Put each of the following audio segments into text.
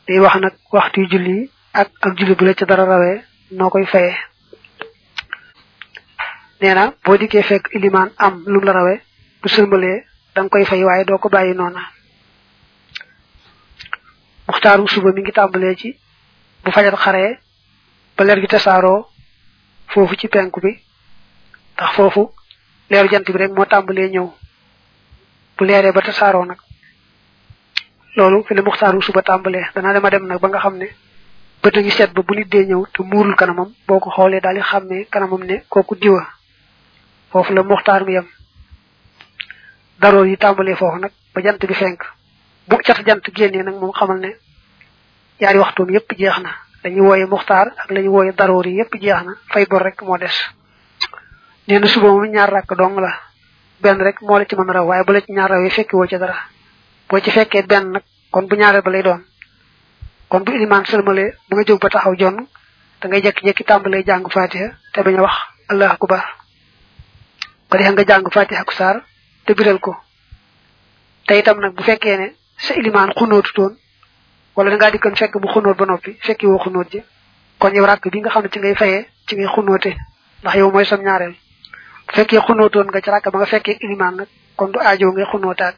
day wax nag waxtu julli ak ak julli bu la ca dara rawee noo koy fayee nee na boo dikkee fekk ilimaan am lu la rawee bu sëlmalee da nga koy fay waaye doo ko bàyyi noona muxtaaru suba mi ngi tàmbalee ci bu fajar xaree ba leer gi tasaaroo foofu ci penku bi ndax foofu leeru jant bi rek moo tàmbalee ñëw bu leeree ba tasaaroo nag loolu fi la muxtaaru suba tàmbalee dana dema dem nag ba nga xam ne bët a ngi seet ba bu nit dee ñëw te muurul kanamam boo ko xoolee daal di xàmmee kanamam ne kooku diwa foofu la muxtaar mi yem daroor yi tàmbalee foofu nag ba jant bi fenk bu cat jant génnee nag moom xamal ne yaari waxtoom yépp jeex na lañu wooye muxtaar ak lañu wooye daroor yi yépp jeex na fay bor rek moo des nee na suba moom ñaar rakk dong la benn rek moo la ci mën a raw waaye bu la ci ñaar raw yi fekki woo ci dara boo ci fekkee benn nag kon bu ñaareel ba lay doon kon bu ilimaan sëlmalee bu nga jóg ba taxaw jonn da ngay jekki-jekki tàmbalee jàng fatiha te bañ a wax allah akbar ko defee nga jàng fatiha ak saar te biral ko te itam nag bu fekkee ne sa ilimaan xunóotu toon wala da ngaa dikkan fekk bu xunóot ba noppi fekki woo xunóot ji kon yow ràkk bi nga xam ne ci ngay fayee ci ngay xunóote ndax yow mooy sam ñaareel bu fekkee xunóotoon nga ci ràkk ba nga fekkee ilimaan nag kon du aajoo ngay xunóotaat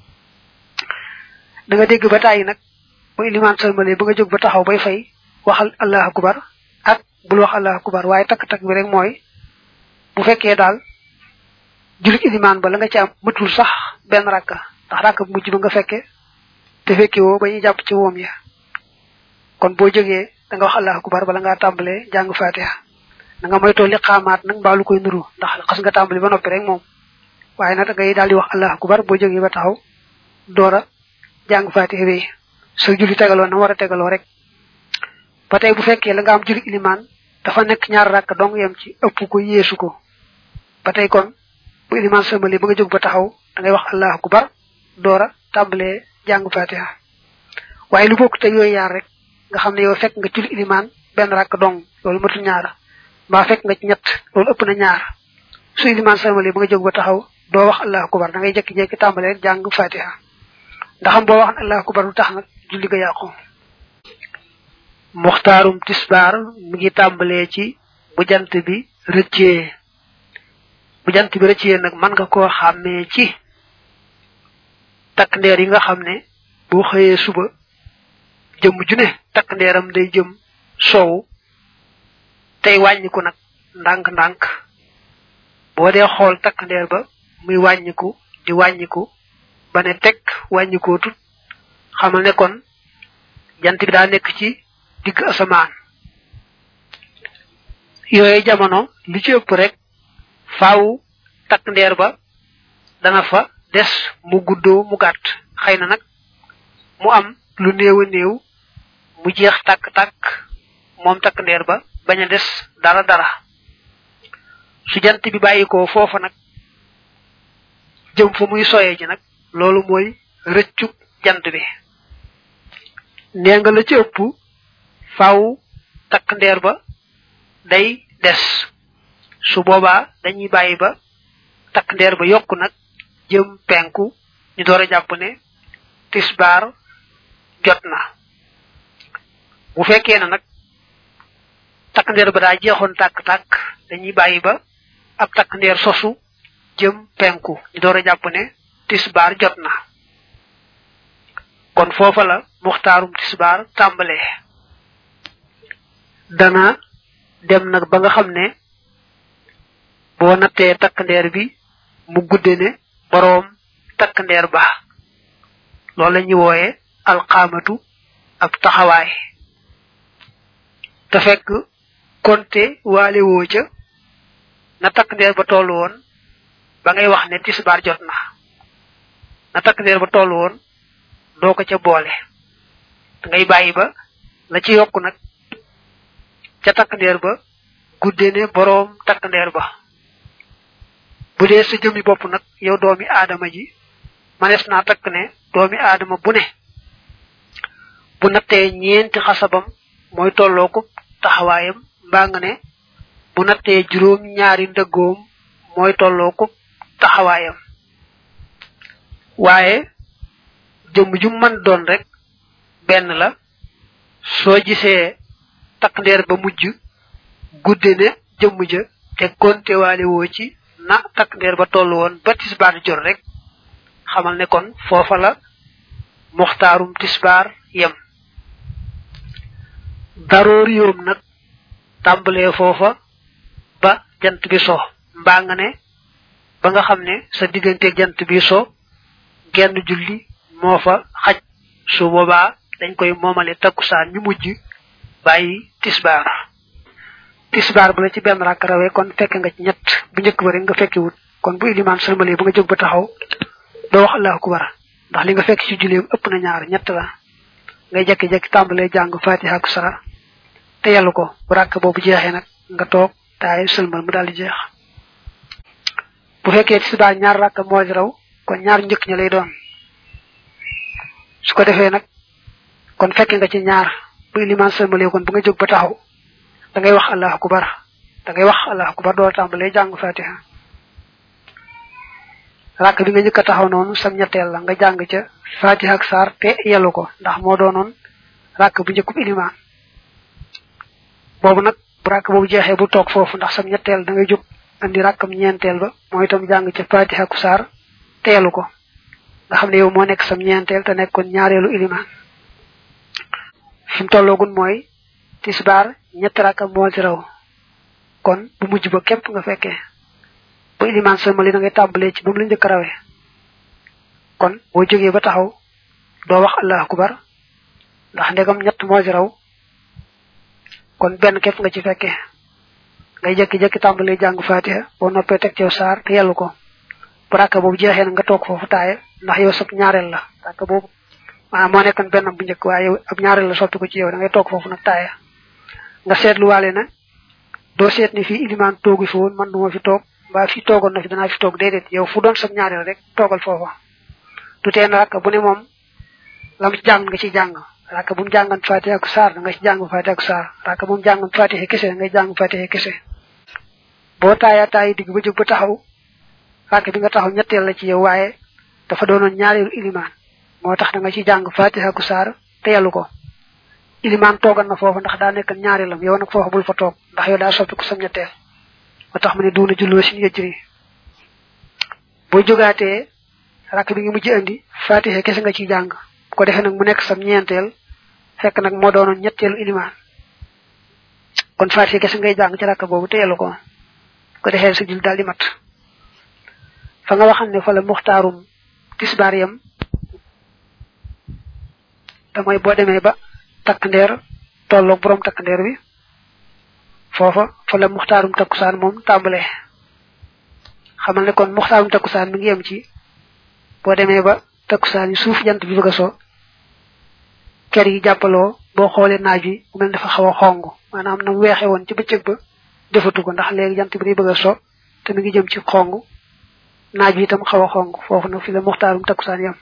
da nga dégg ba tàyyi nag bu ilimaan salmale ba nga jóg ba taxaw bay fay waxal allah akubar ak bul wax allah akubar waaye takk-takk bi rek mooy bu fekkee daal julit ilimaan ba la nga ci am matul sax benn rakka ndax rakka bu mujj ba nga fekke te fekki woo ba ñu jàpp ci woom ya kon boo jógee da nga wax allah akubar bala ngaa tàmbalee jàng fatiha da nga moytoo li xaamaat nag mbaa lu koy nuru ndax xas nga tàmbali ba noppi rek moom waaye nag da ngay daal di wax allah akubar boo jógee ba taxaw doora jàng fatiha bi so julli tegaloo na war a tegaloo rek ba tey bu fekkee la nga am julli ilimaan dafa nekk ñaar rakk dong yem ci ëpp ko yeesu ko ba tey kon bu ilimaan sëmali ba nga jóg ba taxaw da ngay wax allah akubar doora tàmbalee jàng fatiha waaye lu bokk te yooyu yaar rek nga xam ne yow fekk nga julli ilimaan benn rakk dong loolu matul ñaar mbaa fekk nga ci ñett loolu ëpp na ñaar su ilimaan sëmali ba nga jóg ba taxaw doo wax allah akubar da ngay jekki-jekki tàmbalee rek jàng fatiha ndaxam boo wax allah akubar lu tax nag julli ga yàqu muxtaarum tisbaar mi ngi tàmbalee ci bu jant bi rëccee bu jant bi rëccee nag mën nga koo xàmmee ci takk ndeer yi nga xam ne boo xëyee suba jëm ju ne takk ndeeram day jëm soow tey wàññiku nag ndànk-ndànk boo dee xool takk ndeer ba muy wàññiku di wàññiku ba ne teg wàññikoo tut xamal ne kon jant bi daa nekk ci digg asamaan yooyu jamono li ci ëpp rek faaw takk ndeer ba dana fa des mu guddoo mu gàtt xëy na nag mu am lu néew a néew mu jeex tàkk-tàkk moom takk ndeer ba bañ a des dara dara su jant bi bàyyikoo foofa nag jëm fa muy soyee ji nag loolu mooy rëccuk jant bi nee nga la ci ëpp faaw takk ndeer ba day des su boobaa dañuy bàyyi ba takk ndeer ba yokku nag jëm penku ñu door a jàpp ne tisbaar jot na bu fekkee na nag takk ndeer ba daa jeexoon tàkk-tàkk dañuy bàyyi ba ab takk ndeer sosu jëm penku ñu door a jàpp ne tisbaar jot na kon foofa la muxtaarum tisbaar tàmbalee dana dem nag ba nga xam ne boo nattee takk ndeer bi mu gudde ne boroom takk ndeer ba loolu la ñuy wooye alxaamatu ab taxawaay te fekk konte waale woo ca na takk ndeer ba tollu woon ba ngay wax ne tisbaar jot na na takk ndeer ba tollu woon doo ko ca boole da ngay bàyyi ba la ci yokku nag ca takk ndeer ba gudde ne boroom takk ndeer ba bu dee sa jëmmi bopp nag yow doomi aadama ji manees naa takk ne doomi aadama bu ne bu nattee ñeenti xasabam mooy tolloo ko taxawaayam mbaa nga ne bu nattee juróom ñaari ndëggoom mooy tolloo ko taxawaayam waaye jëmm ju man doon rek benn la soo gisee takk ndeer ba mujj gudde ne jëmm ja te konte waale woo ci na takk ndeer ba toll woon ba tisbaar jot rek xamal ne kon foofa la muxtaarum tisbaar yem daroor yoom nag tàmbalee foofa ba jant bi so mbaa nga ne ba nga xam ne sa digganteeg jant bi so genn julli moo fa xaj su boobaa dañ koy moomale takkusaan ñu mujj bàyyi tisbaar tisbaar bu la ci benn rakk rawee kon fekk nga ci ñett bu njëkk ba rek nga fekki wut kon bu ilimaan sëlmalee ba nga jóg ba taxaw doo wax allahu akbar ndax li nga fekk ci julli ëpp na ñaar ñett la ngay jekki-jekki tàmbalee jàng fatiha ak sara te yàllu ko bu rakk boobu jeexee nag nga toog taay sëlmal mu daal di jeex bu fekkee tisbaar ñaar rakk moo di raw kon ñaar njëkk ña lay doon su ko defee nag kon fekk nga ci ñaar bu ilimaan sëlmalee kon bu nga jóg ba taxaw da ngay wax allahu akbar da ngay wax allahu akbar doo tàmbalee jàng fatiha rakk bi nga njëkk a taxaw noonu sam ñetteel la nga jàng ca fatiha ak saar te yellu ko ndax moo doonoon rakk bu njëkkub ilimaan boobu nag bu rakk boobu jeexee bu toog foofu ndax sam ñetteel da ngay jóg andi rakkam ñeenteel ba mooy itam jàng ca fatiha ak saar te yellu ko nga xam ne yow moo nekk sam ñeenteel te nekkoon ñaareelu ilimaan fi mu tolloogun mooy tisbaar ñetti rakka moo ci raw kon bu mujj ba képp nga fekkee bu ilimaan sëlmali da ngay tàmbalee ci ba mu la njëkk rawee kon boo jógee ba taxaw doo wax allahu akbar ndax ndegam ñett moo ci raw kon benn képp nga ci fekkee ngay jekki-jekki tàmbalee jàng fatiha boo noppee teg cew saar te yellu ko bu rakka boobu jeexee na nga toog foofu taaye ndax yow sab ñaareel la rakka boobu maanaam moo nekkoon benn bu njëkk waaye yow ab ñaareel la soppi ko ci yow da ngay toog foofu nag taaye nga seetluwaale na doo seet ni fii ilimaan toogu fi woon man duma fi toog mbaa fi toogoon na fi danaa fi toog déedéet yow fu doon sab ñaareel rek toogal foofa du tee na rakk bu ne moom lam ci jàng nga ci jàng rakk bu mu jàngan fatiha ak saar da nga ci jàng fatiha ak saar rakk bu mu jàngan fatiha kese ngay jàng fatiha kese boo taayaa taayi digg ba jóg ba taxaw rakk bi nga taxaw ñetteel la ci yow waaye dafa doonoon ñaareelu ilimaan moo tax da nga ci jàng fatiha ak saar te yàllu ko ilimaan toogal na foofu ndax daa nekk ñaareelam yow nag foofu bul fa toog ndax yow daa soppi ko sam ñetteel moo tax mu ne duuna julloo sin yëjri boo jógaatee rakk bi nga mujj andi fatiha kese nga ciy jàng bu ko defee nag mu nekk sam ñeenteel fekk nag moo doonoon ñetteelu ilimaan kon fatiha kese ngay jàng ci rakk boobu te yellu ko bu ko defee sa jul daal di mat fa nga waxam ne fa la muxtaarum tisbaar yam te mooy boo demee ba takk ndeer tolloog borom takk ndeer bi foofa fa la muxtaarum takkusaan moom tàmbalee xamal ne kon muxtaarum takkusaan mi ngi yem ci boo demee ba takkusaan yi suuf jant bi bëgg a so ker yi jàppaloo boo xoolee naaj wi mu mel dafa xaw a xong maanaam na mu weexe woon ci bëccëg ba defatu ko ndax léegi jant bi day bëgg a so te mi ngi jëm ci xong naaj bi itam xaw a xong foofu nag fi la muxtaarum takkusaan yem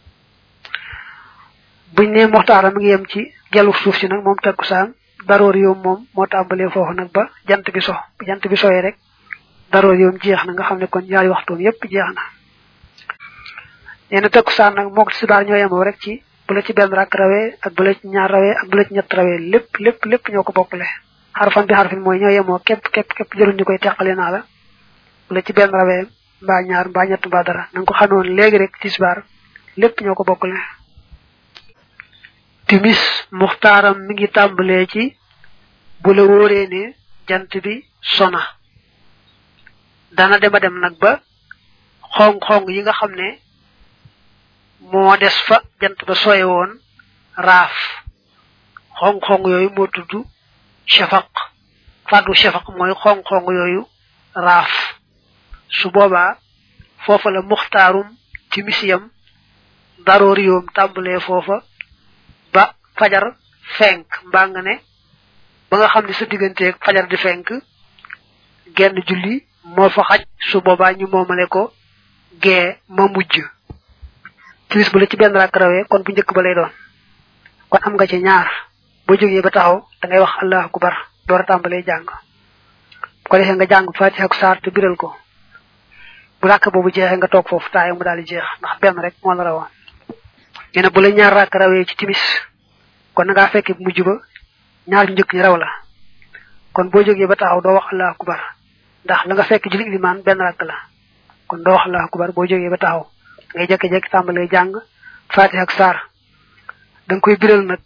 buñ ne muxtaara mi ngi yem ci jalu suuf si nag moom takkusaan daroor yoom moom moo tàmbalee foofu nag ba jant bi so bu jant bi soyee rek daroor yoom jeex na nga xam ne kon ñaari waxtoom yépp jeex na nee na takkusaan nag mook tisbaar ñoo yemoo rek ci bu la ci benn rakk rawee ak bu la ci ñaar rawee ak bu la ci ñett rawee lépp lépp lépp ñoo ko bokkule xarfan bi xarfin mooy ñoo yemoo képp képp képp jëruñ ñu koy teqale naa la bu la ci benn rawee mbaa ñaar mbaa ñett mbaa dara na nga ko xamoon léegi rek tisbaar lépp ñoo ko bokkule timis muxtaaram mi ngi tàmbalee ci bu la wóoree ne jant bi sona dana dema dem nag ba xong-xong yi nga xam ne moo des fa jant ba soye woon raaf xong-xong yooyu moo tudd shafaq fàddu shafaq mooy xong-xong yooyu raaf su boobaa foofa la muxtaarum timis yam daroor yoom tàmbalee foofa ba fajar fenk mbaa nga ne ba nga xam ne sa digganteeg fajar di fenk genn julli moo fa xaj su boobaa ñu moomale ko gee ma mujj timis bu la ci benn rakk rawee kon bu njëkk ba lay doon kon am nga ci ñaar boo jógee ba taxaw da ngay wax allahu akbar door a tàmbalee jàng bu ko defee nga jàng fatiha ak saar te biral ko bu rakk boobu jeexee nga toog foofu taaye mu daal di jeex ndax benn rek moo la rawoon nee na bu la ñaar rakk rawee ci timis kon nga fekk mujj ba ñaar ñu njëkk ñi raw la kon boo jógee ba taxaw doo wax allahu akbar ndax la nga fekk julli ilimaan benn rakk la kon doo wax allahu akbar boo jógee ba taxaw ngay jekki-jekki tàmbalee jàng fatiha ak saar da nga koy biral nag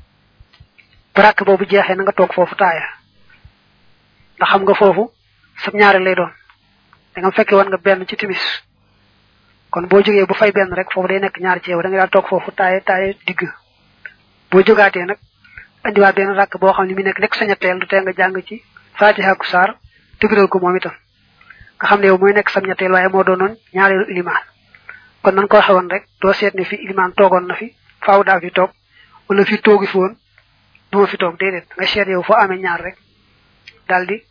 bu rakk boobu jeexee na nga toog foofu taaya ndax xam nga foofu sab ñaare lay doon da nga fekke woon nga benn ci timis kon boo jógee bu fay benn rek foofu day nekk ñaar ci yow da nga daal toog foofu taaye taaye digg boo jógaatee nag andiwaat benn rakk boo xam ne mi nekk nekk sa ñetteel du tee nga jàng ci fatiha ak saar tëgëral ko moom itam nga xam ne yow mooy nekk sam ñetteel waaye moo doonoon ñaareelu ilimaan kon nan ko waxe woon rek doo seet ne fi ilimaan toogoon na fi faaw daa fi toog wala fi toogi fi woon duma fi toog déedéet nga seet yow foo amee ñaar rek daal di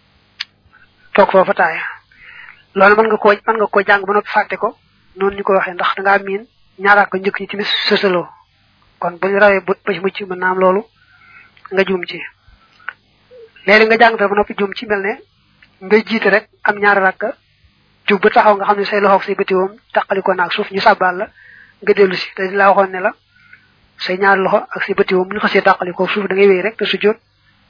toog foofa taaya loolu mën nga koo mën nga koo jàng ba noppi fàtte ko noonu ñu ko waxee ndax dangaa miin ñaaraat ko njëkk ñi tamit sësaloo kon bu ñu rawee ba ci mucc mën naa am loolu nga juum ci léegi nga jàng dara ba noppi juum ci mel ne ngay jiite rek am ñaari rakka jug ba taxaw nga xam ne say loxoog say bëtiwoom taqaliko naag suuf ñu sàbbaal la nga dellu si te laa waxoon ne la say ñaari loxo ak say bëtiwoom bu ñu xasee taqaliko suuf da ngay wéy rek te su jot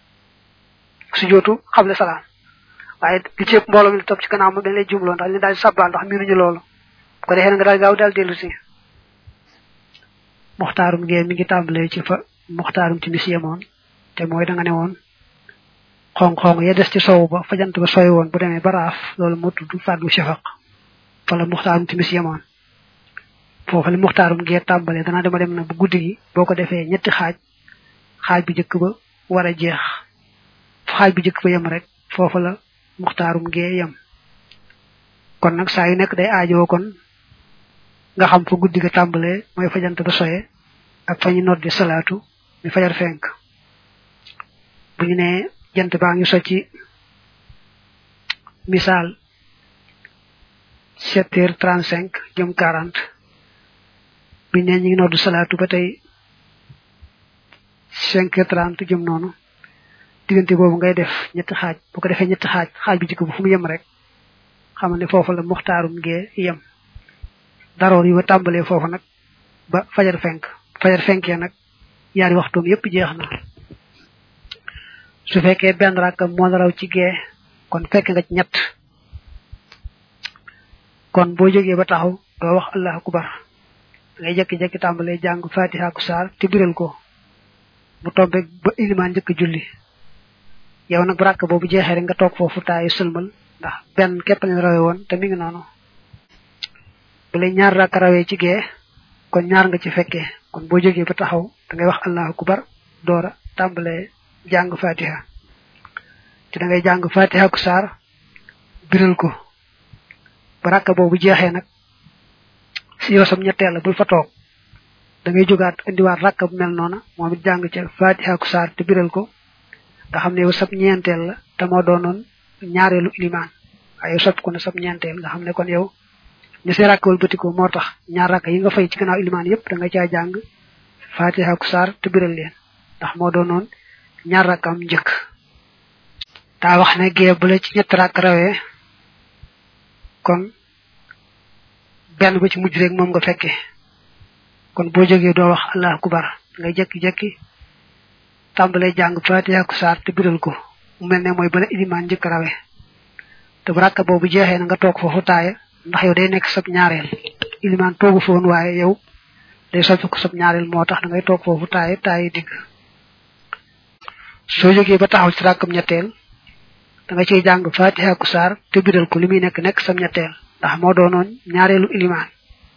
su jootu xable salaam waaye li ci ëpp mbooloo mi topp ci gannaaw moom dañ lay jumloo ndax ñu daal di sàbbaal ndax miinuñu loolu ko defee nga daal gaaw daal dellu si muxtaarum ngee mi ngi tàmbalee ci fa muxtaarum timis yemoon te mooy da nga ne woon xong-xong ya des ci sow ba fa jant ba sooy woon bu demee ba raaf loolu moo tudd fàddu shafaq fa la muxtaarum timis yemoon foofu la muxtaarum ngee tàmbalee danaa dema dem na bu guddi gi boo ko defee ñetti xaaj xaaj bu njëkk ba war a jeex xaaj bu njëkk ba yem rek foofu la muxtaarum ngee yem kon nag saa yu nekk day aajoo kon nga xam fa guddi ga tàmbalee mooy fa jant ba soye ak fa ñu noddi salaatu mi fajar fenk bu ñu nee jant baa ngi so ci misaal sept heures trente cinq jëm quarante bu ñu nee ñu ngi noddu salaatu ba tey cinq heures trente jëm noonu diggante boobu ngay def ñetti xaaj bu ko defee ñetti xaaj xaaj bi jikko bu fu mu yem rek xam ne foofu la muxtaarum ngee yem daroor yi ba tàmbalee foofu nag ba fajar fenk fajar fenkee nag yaari waxtoom yépp jeex na su fekkee benn rakkam moo la raw ci gee kon fekk nga ci ñett kon boo jógee ba taxaw doo wax allahu akbar ngay jekki-jekki tàmbalee jàng fatiha ku saar te biral ko bu tombe ba ilimaan njëkk julli yow nag bu rakk boobu jeexee rek nga toog foofu taayu sëlmal ndax benn képp leen rawe woon te mi ngi noonu bu lay ñaar rakk rawee ci gee kon ñaar nga ci fekkee kon boo jógee ba taxaw da ngay wax allahu akbar doora tàmbalee jàng fatiha te da ngay jàng fatiha ku saar biral ko ba rakk boobu jeexee nag si yow sam ñetteel la bul fa toog da ngay jógaat indiwaat rakk bu mel noona moom it jàng ca fatiha ku saar te biral ko nga xam ne yow sab ñeenteel la te moo doonoon ñaareelu ilimaan waaye yow sopp ko ne sab ñeenteel nga xam ne kon yow ñu see rakk wal bëtikoo moo tax ñaar rakk yi nga fay ci gannaaw ilimaan yépp da nga caa jàng fatiha ku saar te biral leen ndax moo doonoon ñaar rakkam njëkk daa wax ne gee bu la ci ñett rakk rawee kon benn ba ci mujj rek moom nga fekke kon boo jógee doo wax allahu akbar ngay jekki-jekki tàmbalee jàng fatiha ku saar te biral ko mu mel ne mooy bala ilimaan njëkk rawe te bu rakk boobu jeexee na nga toog foofu taaya ndax yow day nekk sab ñaareel ilimaan toogu foon waaye yow day soppi ko sab ñaareel moo tax da ngay toog foofu taaya taaya digg soo jógee ba taxaw ci rakkam ñetteel da nga ciy jàng fatiha ku saar te biral ko li muy nekk nekk sam ñetteel ndax moo doonoon ñaareelu ilimaan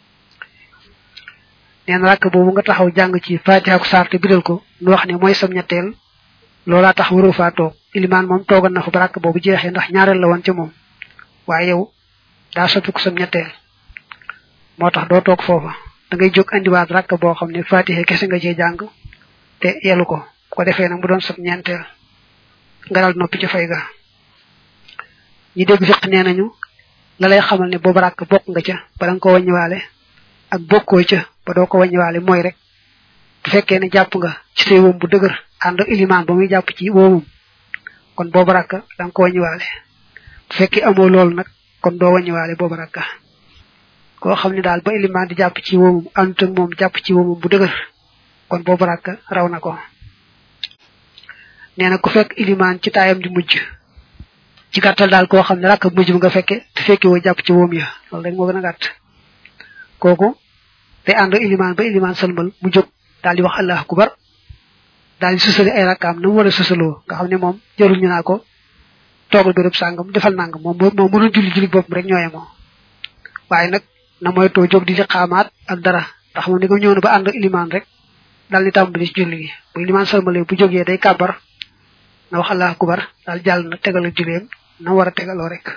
neen rakk boobu nga taxaw jàng ci fatiha ku saar te biral ko nu wax ne mooy sam ñetteel loolaa tax waroo faa toog ilimaan moom toogal na fa ba rakk boobu jeexee ndax ñaareel la woon ca moom waaye yow daa soppi ko sam ñetteel moo tax doo toog foofa da ngay jóg andiwaat rakk boo xam ne fatiha kese nga cee jàng te yelu ko ko defee nag mu doon sab ñeenteel nga dal noppi ci fay ga ñi dégg fiq nee nañu la lay xamal ne boobu rakk bokk nga ca ba da nga ko wàññiwaale ak bokkoo ca ba doo ko wàññiwaale mooy rek bu fekkee ne jàpp nga ci say woom bu dëgër ànd ak ilimaan ba muy jàpp ci woomum kon boobu rakk da nga ko wàññiwaale bu fekkee amoo loolu nag kon doo wàññiwaale boobu rakk koo xam ne daal ba ilimaan di jàpp ci woomum àndut ak moom jàpp ci woomum bu dëgër kon boobu rakk raw na ko nee na ku fekk ilimaan ci taayam di mujj ci gàttal daal koo xam ne rakk mujj bi nga fekke te fekke woo jàpp ci woom ya loolu rek moo gën a gàtt kooku te ànd ilimaan ba ilimaan sëlmal mu jóg daal di wax allah akubar daal di susali ay rakkaam na mu war a susaloo nga xam ne moom jarul ñu naa ko toogal béréb sàngam defal nangam moom moom mënul julli julli boppam rek ñooye moom waaye nag na mooy too jóg di ci xaamaat ak dara ndax moom ni ko ñëw na ba ànd ilimaan rek daal di tàmbali ci julli gi bu ilimaan sëlmalee bu jógee day kàbbar na wax allah akubar daal jàll na tegal ak julleem na war a tegaloo rek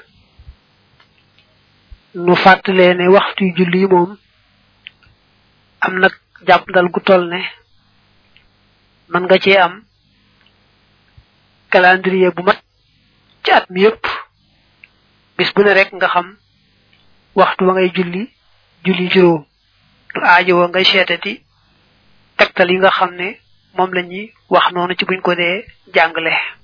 nu fàttalee ne waxtu julli yi moom am nag jàpp dal gu toll ne man nga cee am calendrier bu mat ci at mi yépp bis bu ne rek nga xam waxtu wa ngay julli julli juróom du aajo wa ngay seetati tegtal yi nga xam ne moom la ñuy wax noonu ci buñ ko dee jàngale